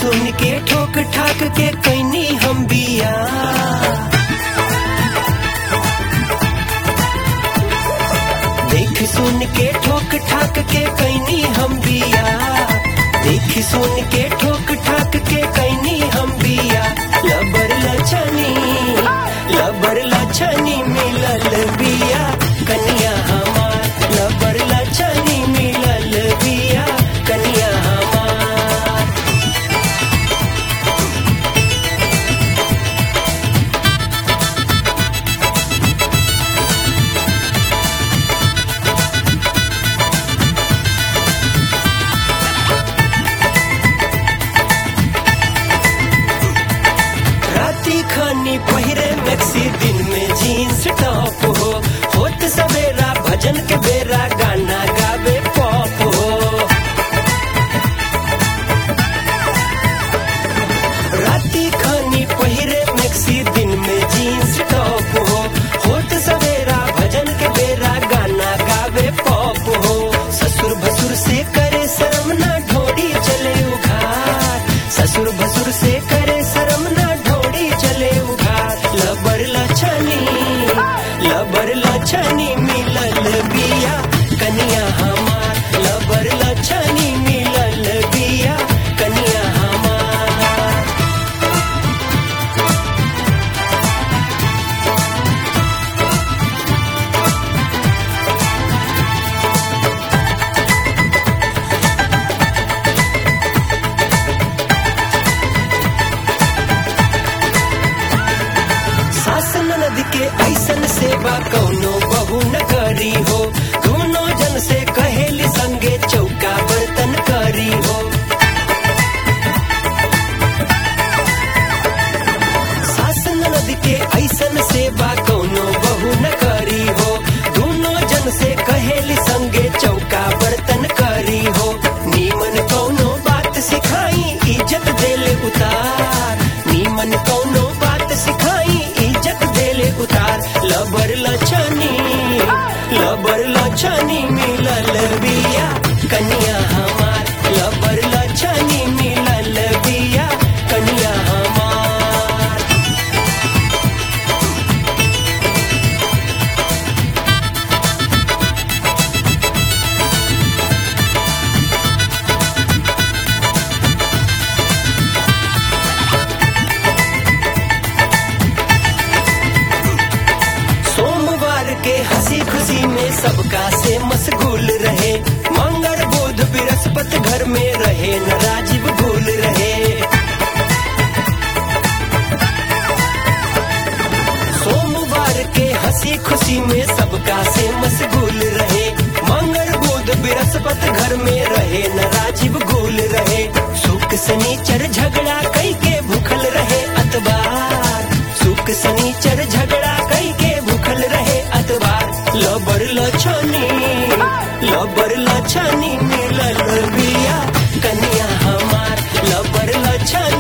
सुन के ठोक ठाक के कैनी हम बिया देख सुन के ठोक ठाक के कैनी हम बिया देख सुन के ठोक ठाक के कैनी हम बिया लबर लछनी लबर लछनी मिलल बिया कनिया हमार लबर लछनी मिलल बिया कनिया हमार राती खानी पहिरे मैक्सी दिन में जीन्स टॉप हो होत सवेरा भजन के बेरा गाना गावे पॉप हो राती खानी पहिरे मैक्सी दिन में जीन्स टॉप हो होत सवेरा भजन के बेरा गाना गावे पॉप हो ससुर भसुर से करे शर्म ना ढोड़ी चले उघार ससुर भसुर से करे शर्म ना ढोड़ी चले उघार लबर लछनी लबर लछनी मिलल बिया कनिया हमार लबर लछनी मिलल बिया कनिया हमार सास ननद के ऐसन सेवा कौनो बहु न करी हो दोनों जन से कहेली संगे चौका बर्तन करी हो सास ननद के ऐसन सेवा कौनो बहु न करी हो दोनों जन से कहेली संगे चौका बर्तन करी हो नीमन कौनो बात सिखाई इज्जत देले उतार नीमन कौनो बात सिखाई इज्जत देले उतार लबर लछनी लबर लछनी मिलल बिया कनिया हमार लबर लछनी मिलल बिया कनिया हमार सोमवार के हंसी खुशी में सबका से मशगूल रहे मंगल बुध बृहस्पति घर में रहे न राजीव भूल रहे सोमवार के हंसी खुशी में सबका से मशगूल रहे मंगल बुध बृहस्पति घर में रहे न राजीव भूल रहे सुख शनिचर झगड़ा कई के भूखल रहे अतबार सुख शनिचर झगड़ा कई के भूखल रहे अतबार लबर लछनी लबर लछनी मिलल बिया कनिया हमार लबर लछनी